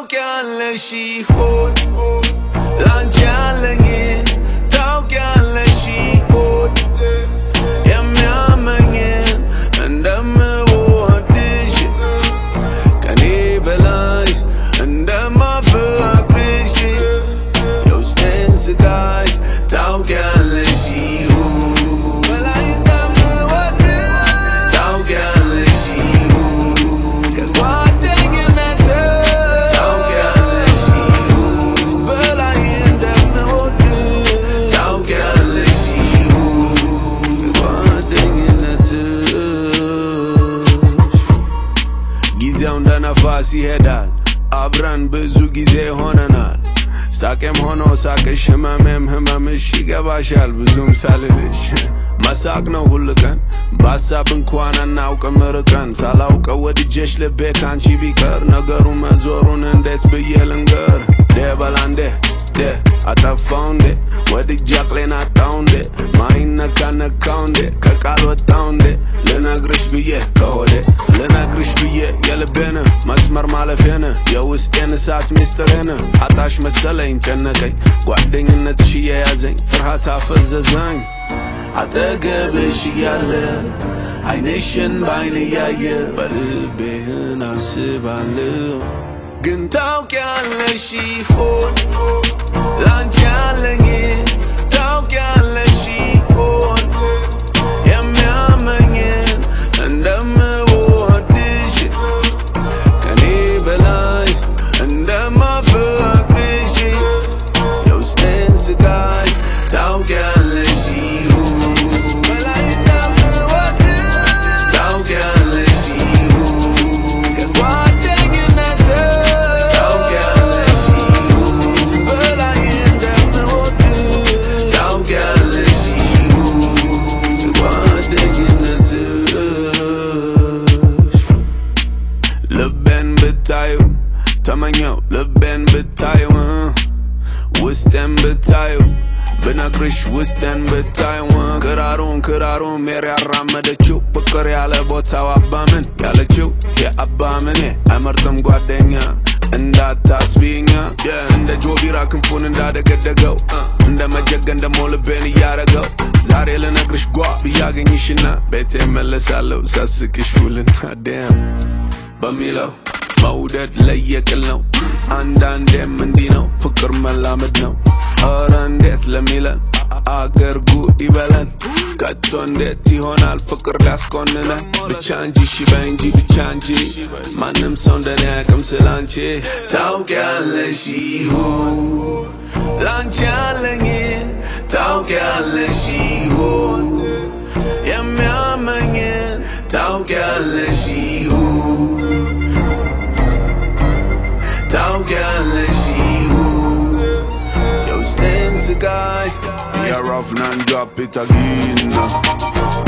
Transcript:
ታውቂያለሽ ይሆን ላንቺ ያለኝን ታውቂያለሽ ይሆን የሚያመኝን እንደምወድሽ ከኔ በላይ እንደማፈቅርሽ የውስጤን ስቃይ ታውቂያለሽ ይሆን በላይ እንደምወድሽ ታውቂያለሽ ይሆን ከጓደኝነት ታውቂያለሽ ይሆን በላይ እንደምወድሽ ታውቂያለሽ ይሆን ከጓደኝነትሽ ጊዜው እንደ ነፋስ ይሄዳል፣ አብረን ብዙ ጊዜ ሆነናል። ሳቄም ሆኖ ሳቅሽ፣ ህመሜም ህመምሽ ይገባሻል ብዙም ሳልልሽ መሳቅ ነው ሁል ቀን በሀሳብ እንኳን አናውቅም ርቀን ሳላውቀው ወድጄሽ ልቤ ካንቺ ቢቀር ነገሩ መዞሩን እንዴት ብዬ ልንገር ዴ በላ እንዴ ዴ አጠፋው እንዴ ወድጄ አቅሌን አጣው እንዴ ማይነካ ነካው እንዴ ከቃል ወጣው እንዴ ልነግርሽ ብዬ ከሆዴ ልነግርሽ ብዬ የልቤን መስመር ማለፌን የውስጤን እሳት ሚስጥሬን አጣሽ መሰለኝ ጨነቀኝ ጓደኝነትሽ እየያዘኝ ፍርሃት አፈዘዘኝ አጠገብሽ እያለ አይንሽን ባይን እያየ በልቤህን አስባለሁ ግን ታውቂያለሽ ይሆን ላንቺ ያለኝን ታውቂያለሽ ይሆን የሚያመኝን እንደምወድሽ ከኔ በላይ እንደማፈቅርሽ የውስጤን ስቃይ ታውቂያለሽ ይሆን በላይ እንደምወድሽ ታውቂያለሽ ይሆን ከጓደኝነት ታውቂያለሽ ይሆን በላይ እንደምወድሽ ታውቂያለሽ ይሆን ከጓደኝነትሽ ልቤን ብታዩ ተመኘው ልቤን ብታዩ እ ውስጤን ብታዩ ብነግርሽ ውስጤን ብታዩ እ ክራሩን ክራሩን ሜር ያራመደችው ፍቅር ያለ ቦታው አባምን ያለችው የአባምኔ አይመርጥም ጓደኛ እንዳታስቢኛ እንደ ጆቢራ ክንፉን እንዳደገደገው እ እንደ መጀገን ደሞ ልቤን እያረገው ዛሬ ልነግርሽ ጓ ብያገኝሽና ቤቴ መለሳለሁ ሳስቅሽ ውልና ደም በሚለው መውደድ ለየቅል ነው። አንዳንዴም እንዲህ ነው ፍቅር መላመድ ነው። ኧረ እንዴት ለሚለን አገር ጉድ ይበለን። ከቶ እንዴት ይሆናል ፍቅር ሊያስኮንነን? ብቻ እንጂ እሺ በይ እንጂ ብቻ እንጂ ማንም ሰው እንደኔ አያውቅም ስላንቺ። ታውቂያለሽ ይሆን ላንቺ ያለኝን ታውቂያለሽ ይሆን የሚያመኝን ታውቂያለሽ ይሆን ታውቂያለሽ ይሆን የውስጤን ስቃይ You're off and drop it again